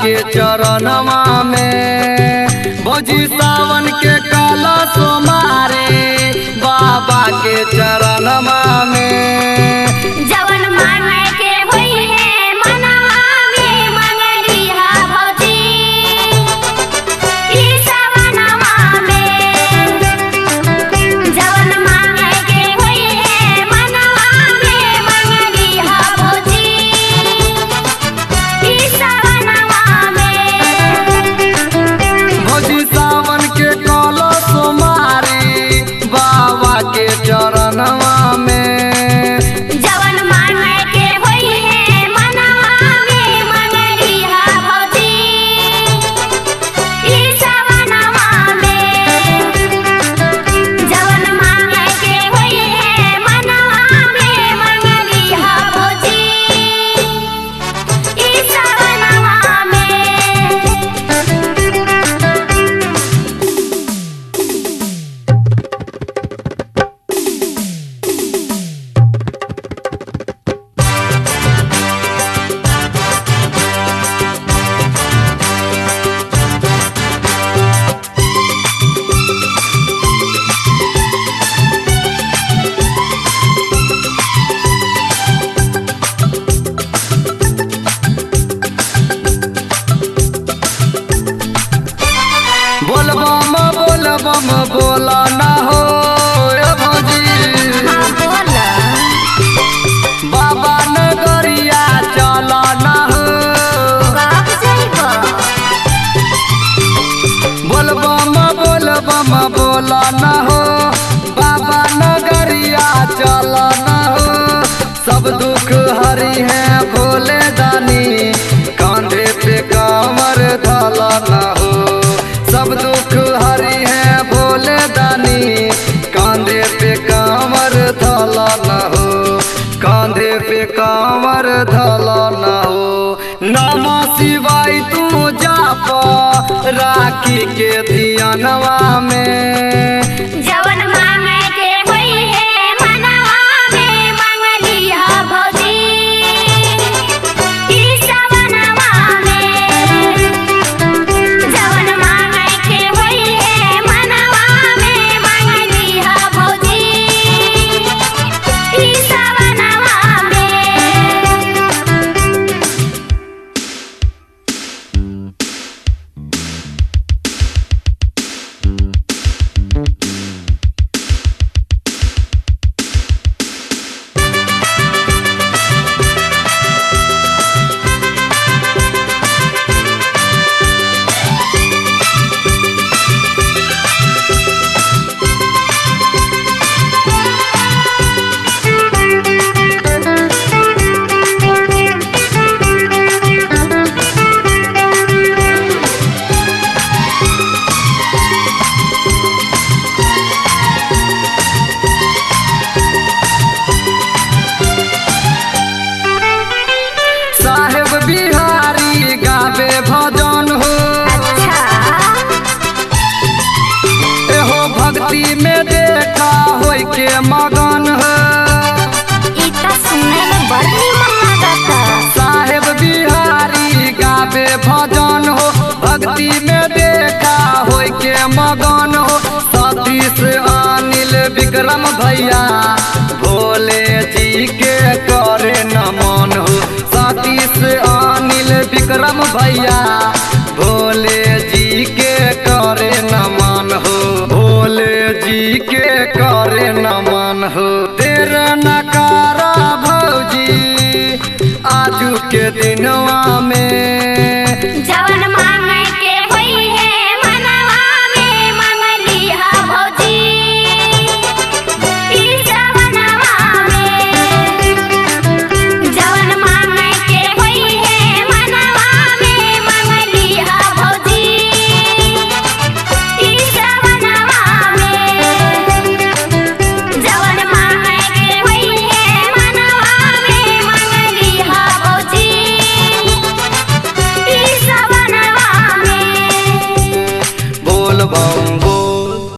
के चरणवा में भौजी सावन के काला सोमारे बाबा के चरणवा में जवन मांगे के होई है मनवा में मंगली हा भौजी ई सवनवा में जवन मांगे के होई है मनवा में मंगली हा भौजी ई सवनवा में भौजी सावन के काला सोमारे बाबा के चरणवा में जवन मांगे के होई है मनवा में मंगली हा भौजी ई सवनवा में जवन मांगे के होई है मनवा में मंगली हा भौजी ई सवनवा में बोलबम बोलबम बोला ना हो ए भौजी हाँ बोला बाबा नगरिया चला ना हो कब जइबो बोलबम बोलबम बोला ना हो बाबा नगरिया चला ना हो सब दुख हरी है भोले दानी कांधे पे कांवर धला ना हो सब दुख हरी है भोले दानी कांधे पे कांवर धला ना हो कांधे पे कांवर धला ना हो नमः शिवाय तू जाप राखी के धियानवा में जवन मांगे के होई है मनवा में मंगली हा भौजी ई सवनवा में जवन मांगे के होई है मनवा में मंगली हा भौजी ई सवनवा में साहेब बिहारी गावे भजन हो अच्छा एहो भक्ति में देखा होय के मगन हो ई त सुने में बड़ निमन लागता साहेब बिहारी गावे भजन हो भक्ति में देखा होय के मगन हो सतीश अनिल विक्रम भैया भोले जी के करे नमन हो सतीश अनिल विक्रम भैया भोले जी के करे नमन हो भोले जी के करे नमन हो तेरा नकारा भौजी आजू के दिनवा में